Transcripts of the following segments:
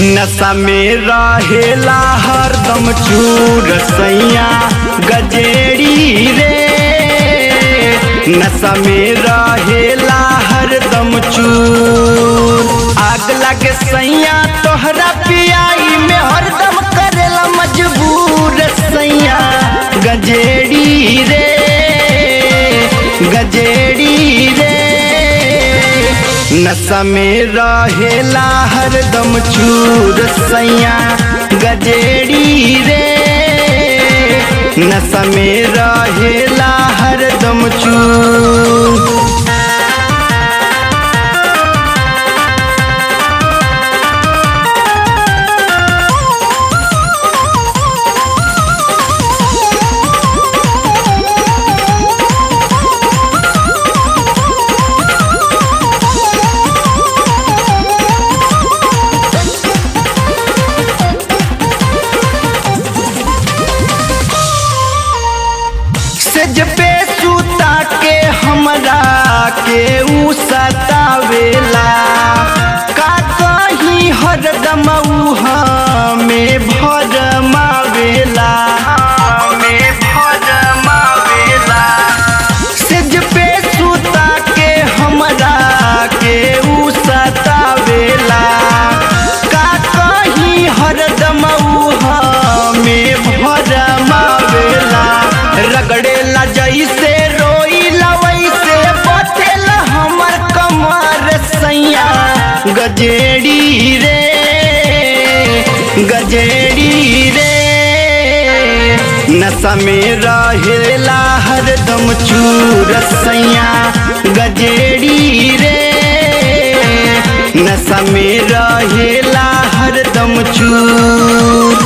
नशा में रहेला हरदम चूर सैया गजेड़ी रे नशा में रहेला हरदम चूर आग लगे सैया तोहरा पियाई में हरदम करेला मजबूर सैया गजेड़ी रे गजेड़ी रे नशा में रहेला हरदम चूर सैया गजेड़ी रे नशा में रहेला हरदम चूर सेज पे सूता के हमरा के ऊ सतावेला का कहीं हरदम ऊ हमें भरमावेला हमें भरमावेला सेज पे सूता के हमरा के ऊ सतावेला का कहीं हरदम ऊ हमें भरमावेला रगड़ेला जैसे रोईला वैसे बतेला हमर कमर सैया गजेड़ी रे गजेड़ी रे नशा में रहेला हरदम चूर सैया गजेड़ी रे नशा में रहेला हरदम चूर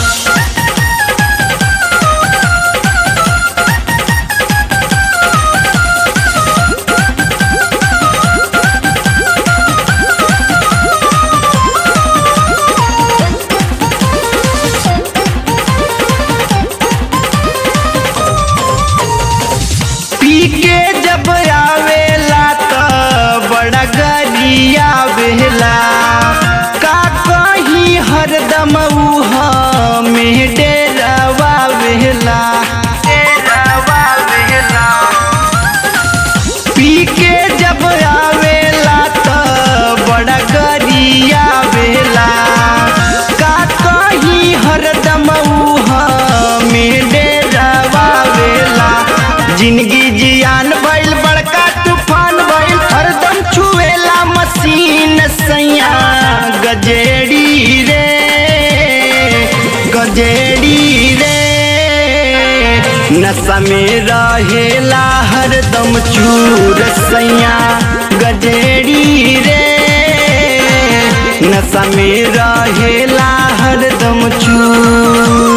पी के जब आवेला त बड़ा गरिया बेला का कहीं हरदम ऊ हमें डेरावा बेला डेरावा बेला पी के जब आवेला त बड़ा गरिया बेला का कहीं हरदम ऊ हमें डेरावा बेला जिंदगी जियान भइल बड़का तूफान भइल हरदम छुएला मशीन सैया गजेड़ी रे गजेड़ी रे नशा में रहेला हरदम चूर सैया गजेड़ी रे नशा में रहेला हरदम चूर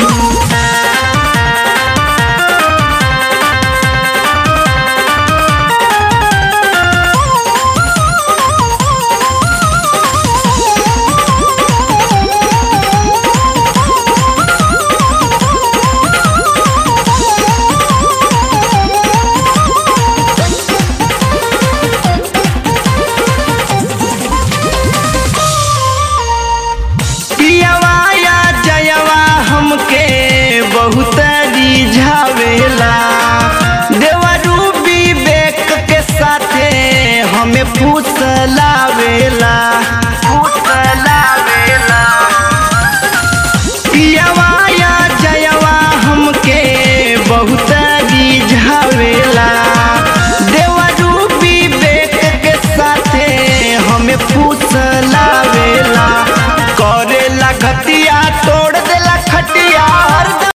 पियवा या जयवा हमके बहुत रिझावेला देवरू विवेक के साथे हमें फुसलावेला